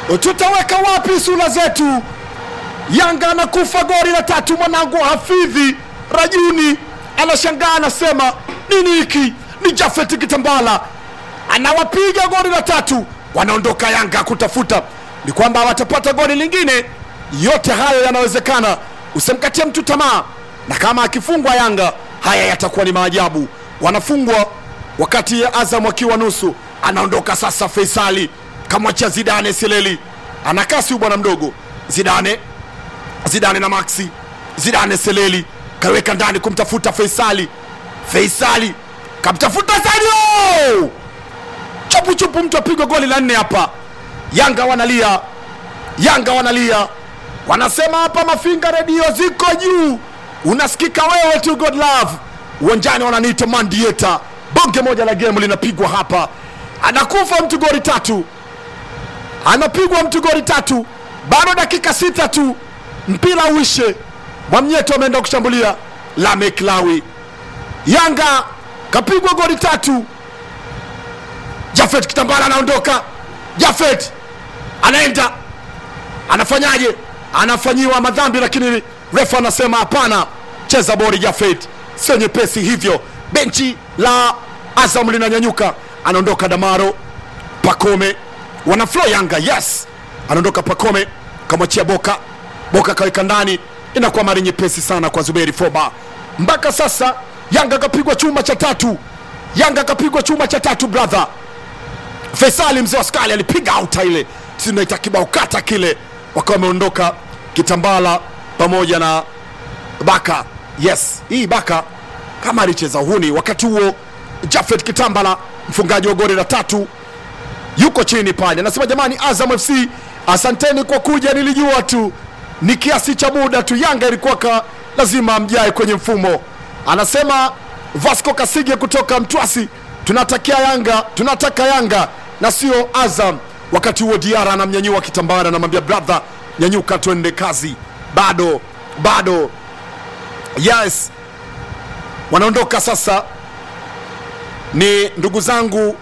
tutaweka wapi sura zetu? Yanga anakufa goli la tatu, mwanangu Hafidhi Rajuni anashangaa anasema nini hiki? Ni Jafet Kitambala anawapiga goli la tatu, wanaondoka Yanga kutafuta ni kwamba watapata goli lingine. Yote hayo yanawezekana, usimkatie mtu tamaa, na kama akifungwa Yanga haya yatakuwa ni maajabu. Wanafungwa wakati ya Azam wakiwa nusu, anaondoka sasa Faisali kamwachia Zidane Seleli, ana kasi huyu bwana mdogo Zidane Zidane na Maxi Zidane Seleli kaweka ndani kumtafuta Faisali. Faisali kamtafuta Sadio, chupu chupu, mtu apigwa goli la nne hapa. Yanga wanalia, Yanga wanalia, wanasema hapa Mafinga redio ziko juu, unasikika wewe tu God love. Uwanjani wananiita Mandieta, bonge moja la game linapigwa hapa, anakufa mtu goli tatu, anapigwa mtu goli tatu, bado dakika sita tu mpira uishe. Mwamnyeto ameenda kushambulia Lamek Lawi, Yanga kapigwa goli tatu. Jafet Kitambala anaondoka, Jafet anaenda anafanyaje? Anafanyiwa madhambi, lakini refa anasema hapana, cheza bori Jafet, sio nyepesi hivyo. Benchi la Azam linanyanyuka, anaondoka Damaro Pakome, wana flow Yanga, yes, anaondoka Pakome, kamwachia Boka, Boka kaweka ndani, inakuwa mari nyepesi sana kwa Zuberi Foba. Mpaka sasa Yanga kapigwa chuma cha tatu, Yanga kapigwa chuma cha tatu brother. Faisali mzee wa skali alipiga auta ile, si tunaita kibao kata kile, wakawa wameondoka Kitambala pamoja na Baka. Yes, hii Baka kama alicheza uhuni. Wakati huo Jafet Kitambala mfungaji wa goli la tatu yuko chini pale, anasema jamani, Azam FC asanteni kwa kuja, nilijua tu ni kiasi cha muda tu, Yanga ilikuwa ka lazima mjae kwenye mfumo. Anasema Vasco Kasige kutoka Mtwasi, tunatakia Yanga, tunataka Yanga na sio Azam. Wakati huo Diara anamnyanyua Kitambara, anamwambia brother, nyanyuka twende kazi, bado bado. Yes, wanaondoka sasa, ni ndugu zangu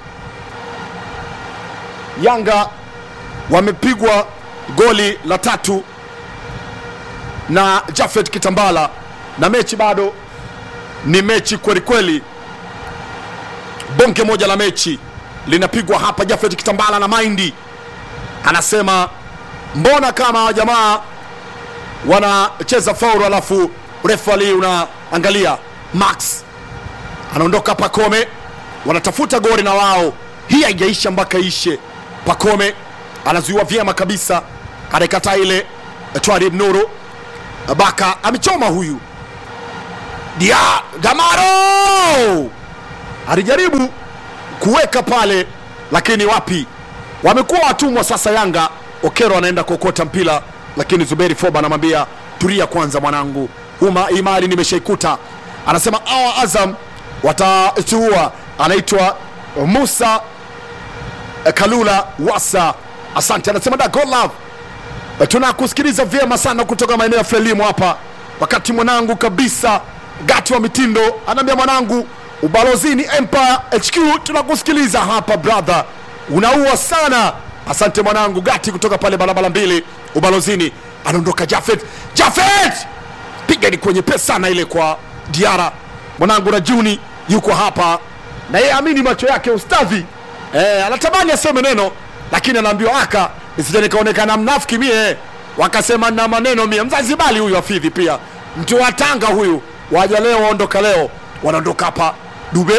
Yanga wamepigwa goli la tatu na Jafet Kitambala, na mechi bado ni mechi kweli kweli, bonge moja la mechi linapigwa hapa. Jafet Kitambala na maindi anasema mbona kama jamaa wanacheza faulu, alafu refali unaangalia. Max anaondoka, Pakome wanatafuta goli na wao, hii haijaisha mpaka ishe. Pakome anazuiwa vyema kabisa, anaikataa ile Twarib Nuru Baka amechoma huyu dia Damaro alijaribu kuweka pale, lakini wapi, wamekuwa watumwa sasa. Yanga Okero anaenda kuokota mpira, lakini Zuberi Foba anamwambia tulia kwanza mwanangu, uma imali nimeshaikuta. Anasema awa Azam watatuua. Anaitwa Musa Kalula Wasa, asante. Anasema da God love tunakusikiliza vyema sana kutoka maeneo ya Frelimu hapa, wakati mwanangu kabisa Gati wa mitindo anaambia mwanangu, ubalozini Empire HQ tunakusikiliza hapa brother, unaua sana. Asante mwanangu Gati kutoka pale barabara mbili ubalozini. Anaondoka Jafet, Jafet piga ni kwenye pesa sana ile kwa Diara mwanangu, na Juni yuko hapa na yeye amini macho yake ustadhi eh, anatamani aseme neno lakini anaambiwa aka nisije nikaonekana mnafiki mie, wakasema na maneno mie. Mzanzibari huyu Hafidhi pia mtu wa Tanga huyu, waja leo waondoka leo, wanaondoka hapa. Dube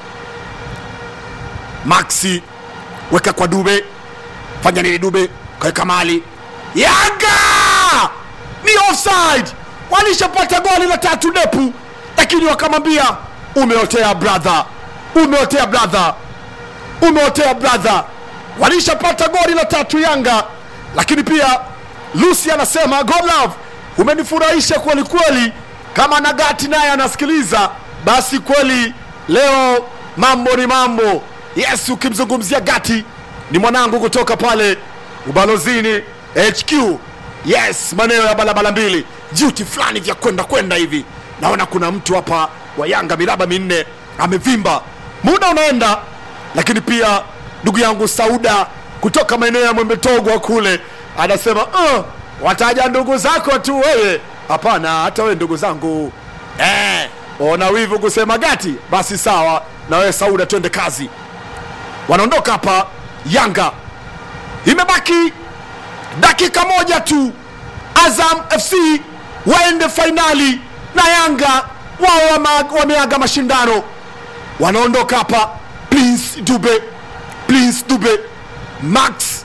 Maxi weka kwa Dube, fanya nini Dube, kaweka mali. Yanga ni offside, walishapata goli la tatu depu, lakini wakamwambia umeotea brother, umeotea brother, umeotea brother walishapata goli la tatu Yanga, lakini pia Lucy anasema God love, umenifurahisha kweli kweli. Kama Nagati naye anasikiliza, basi kweli leo mambo ni mambo. Yes, ukimzungumzia Gati ni mwanangu kutoka pale ubalozini HQ. Yes, maeneo ya barabara mbili, juti fulani vya kwenda kwenda hivi. Naona kuna mtu hapa wa Yanga miraba minne amevimba, muda unaenda, lakini pia ndugu yangu Sauda kutoka maeneo ya mwembetogwa kule anasema uh, wataja ndugu zako tu wewe hapana hata wewe ndugu zangu eh, ona wivu kusema gati basi sawa na wewe sauda twende kazi wanaondoka hapa yanga imebaki dakika moja tu azam fc waende fainali na yanga wao wama- wameaga mashindano wanaondoka hapa prince dube prince dube max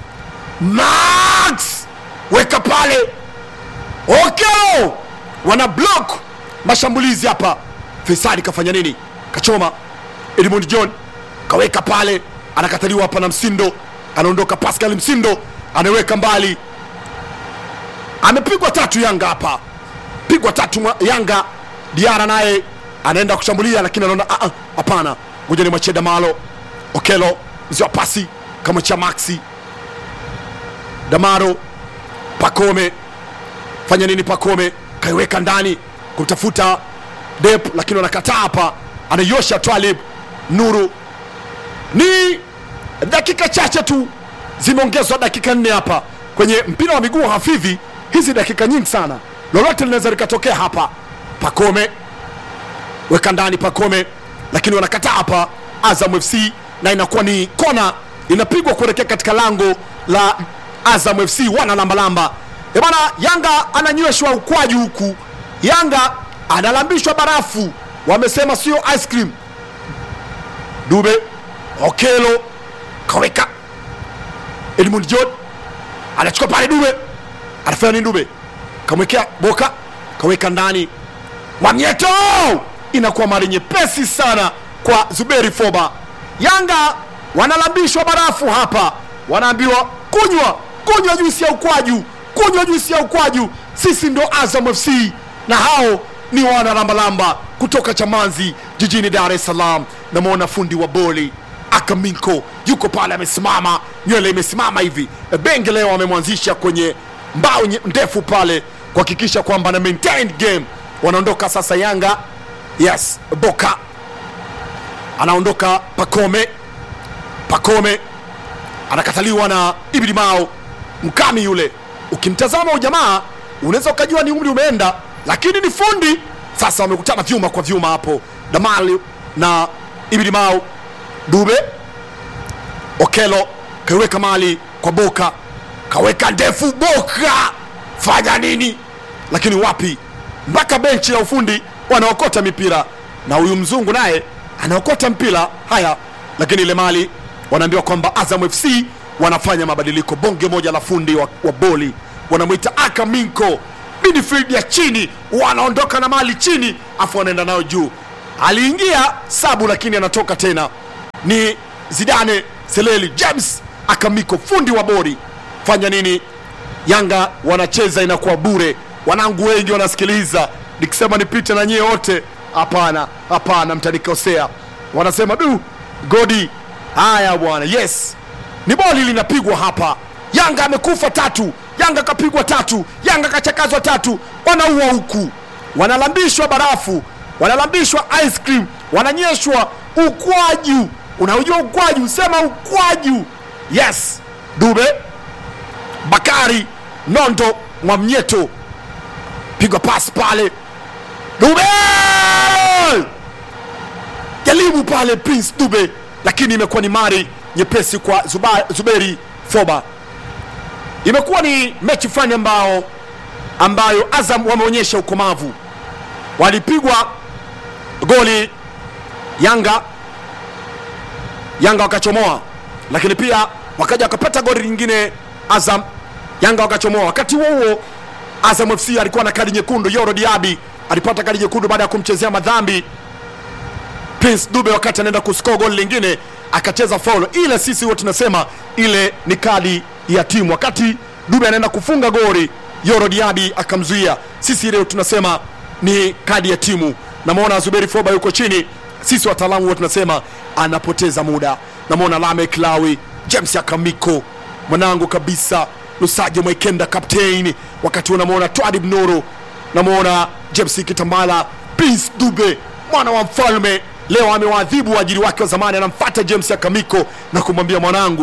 max weka pale okeo wana block mashambulizi hapa fesadi kafanya nini kachoma edmund john kaweka pale anakataliwa hapa na msindo anaondoka pascal msindo anaweka mbali amepigwa tatu yanga hapa pigwa tatu mwa- yanga diara naye anaenda kushambulia lakini anaona "Ah, ah, hapana ngoja ni mwachie damalo okelo mzee wa pasi kamwachia maxi damaro pakome fanya nini pakome kaiweka ndani kumtafuta dep lakini wanakataa hapa anaiosha twalib nuru ni dakika chache tu zimeongezwa dakika nne hapa kwenye mpira wa miguu hafivi hizi dakika nyingi sana lolote linaweza likatokea hapa pakome weka ndani pakome lakini wanakataa hapa azam fc na inakuwa ni kona inapigwa kuelekea katika lango la azam fc wana lambalamba bana yanga ananyweshwa ukwaju huku yanga analambishwa barafu wamesema sio ice cream dube okelo kaweka edmund john anachukua pale dube anafanya nini dube kamwekea boka kaweka ndani mwamyeto inakuwa mali nyepesi sana kwa zuberi foba yanga wanalambishwa barafu hapa wanaambiwa kunywa kunywa juisi ya ukwaju kunywa juisi ya ukwaju sisi ndo azam fc na hao ni wanalambalamba kutoka chamanzi jijini dar es salaam namwona fundi wa boli akaminko yuko pale amesimama nywele imesimama hivi benge leo amemwanzisha kwenye mbao nye- ndefu pale kuhakikisha kwamba na maintain game wanaondoka sasa yanga yes boka anaondoka pakome pakome anakataliwa na ibidi mao mkami yule ukimtazama ujamaa unaweza ukajua ni umri umeenda lakini ni fundi sasa wamekutana vyuma kwa vyuma hapo damali na ibidi mao dube okelo kaiweka mali kwa boka kaweka ndefu boka fanya nini lakini wapi mpaka benchi la ufundi wanaokota mipira na huyu mzungu naye anaokota mpira haya lakini ile mali wanaambiwa kwamba azam fc wanafanya mabadiliko bonge moja la fundi wa, wa boli wanamwita akaminko midfield ya chini wanaondoka na mali chini afu wanaenda nayo juu aliingia sabu lakini anatoka tena ni zidane seleli james akamiko fundi wa bori fanya nini yanga wanacheza inakuwa bure wanangu wengi wanasikiliza nikisema nipite na nyie wote hapana hapana mtanikosea wanasema du godi haya bwana yes ni boli linapigwa hapa yanga amekufa tatu yanga kapigwa tatu yanga kachakazwa tatu wanaua huku wanalambishwa barafu wanalambishwa ice cream wananyeshwa ukwaju unaujua ukwaju sema ukwaju yes dube bakari nondo mwamnyeto pigwa pasi pale dube jaribu pale prince dube lakini imekuwa ni mari nyepesi kwa Zuba, zuberi foba imekuwa ni mechi fulani ambao ambayo azam wameonyesha ukomavu walipigwa goli yanga yanga wakachomoa lakini pia wakaja wakapata goli lingine azam yanga wakachomoa wakati huo huo azam fc alikuwa na kadi nyekundu yoro diabi alipata kadi nyekundu baada ya kumchezea madhambi prince dube wakati anaenda kuscore goli lingine akacheza faulo ile sisi huwa tunasema ile ni kadi ya timu wakati dube anaenda kufunga goli yoro diabi akamzuia sisi leo tunasema ni kadi ya timu namwona zuberi foba yuko chini sisi wataalamu huwa tunasema anapoteza muda namwona lamek lawi james akamiko mwanangu kabisa lusaje mwekenda kaptein wakati unamwona twadib nuru namwona james kitambala prince dube mwana wa mfalme leo amewaadhibu waajiri wake wa zamani anamfata james akamiko na kumwambia mwanangu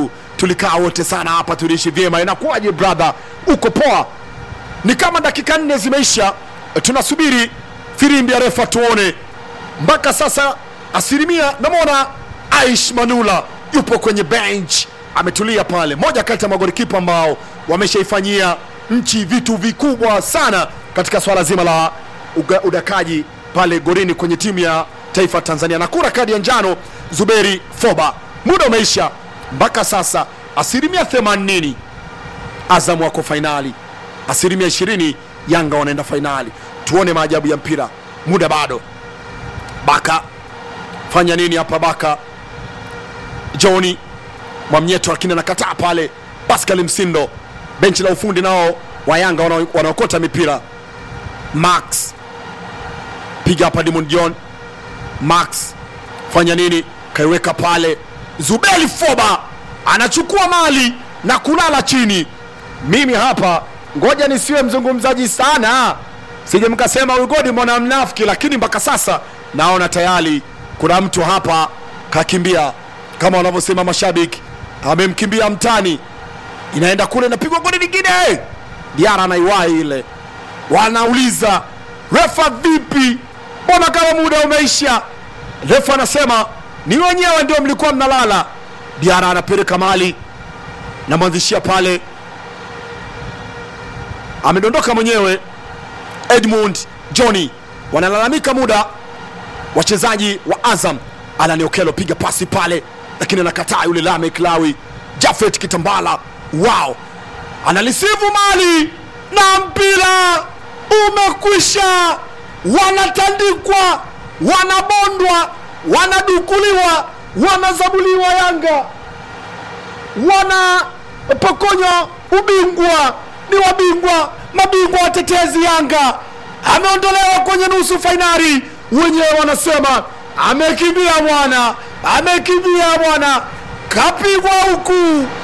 tulikaa wote sana hapa tuliishi vyema inakuwaje brother uko poa ni kama dakika nne zimeisha tunasubiri firimbi ya refa tuone mpaka sasa asilimia namwona aish manula yupo kwenye bench ametulia pale moja kati ya magolikipa ambao wameshaifanyia nchi vitu vikubwa sana katika swala zima la uga, udakaji pale gorini kwenye timu ya taifa tanzania na kura kadi ya njano zuberi foba muda umeisha mpaka sasa asilimia 80 azam wako fainali asilimia 20 yanga wanaenda fainali tuone maajabu ya mpira muda bado baka fanya nini hapa baka joni mwamnyeto lakini anakataa pale pascal msindo benchi la ufundi nao wa yanga wana- wanaokota mipira max piga hapa dimond john max fanya nini kaiweka pale zubeli foba anachukua mali na kulala chini mimi hapa ngoja nisiwe mzungumzaji sana sije mkasema ugodi mwana mnafiki lakini mpaka sasa naona tayari kuna mtu hapa kakimbia kama wanavyosema mashabiki amemkimbia mtani inaenda kule inapigwa goli lingine diara anaiwahi ile wanauliza refa vipi mbona kama muda umeisha refa anasema ni wenyewe ndio mlikuwa mnalala diara anapeleka mali namwanzishia pale amedondoka mwenyewe edmund johnny wanalalamika muda wachezaji wa azam alani okelo piga pasi pale lakini anakataa yule lamek lawi jafet kitambala wao analisivu mali na mpira umekwisha wanatandikwa wanabondwa wanadukuliwa wanazabuliwa yanga wanapokonywa ubingwa ni wabingwa mabingwa watetezi yanga ameondolewa kwenye nusu fainali wenyewe wanasema amekimbia bwana amekimbia bwana kapigwa huku